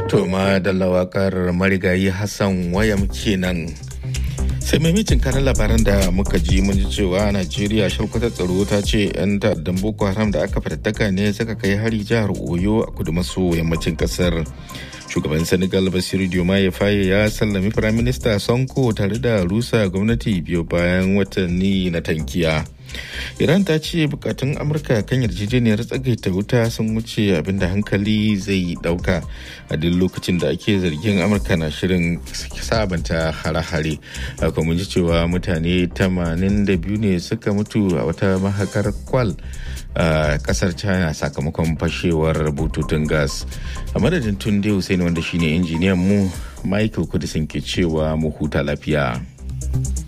To ma da lawakar marigayi Hassan wayam kenan. sai maimacin kanan labaran da muka ji mun ji cewa najeriya shalkwatar tsaro ta ce 'yan ta'addan boko haram da aka fatattaka ne suka kai hari jihar oyo a kudu maso yammacin kasar shugaban senegal basiru diomaye faye ya sallami firaminista sonko tare da rusa gwamnati biyu bayan watanni na tankiya iran ta ce bukatun amurka kan yarjejeniyar tsagaita wuta sun wuce abinda hankali zai dauka a duk lokacin da ake zargin amurka na shirin sabanta hare-hare haka mun ji cewa mutane 82 ne suka mutu a wata mahakar kwal a kasar china sakamakon fashewar bututun gas a madadin tunde hussein wanda shine injiniyan mu michael kudisin ke cewa mu huta lafiya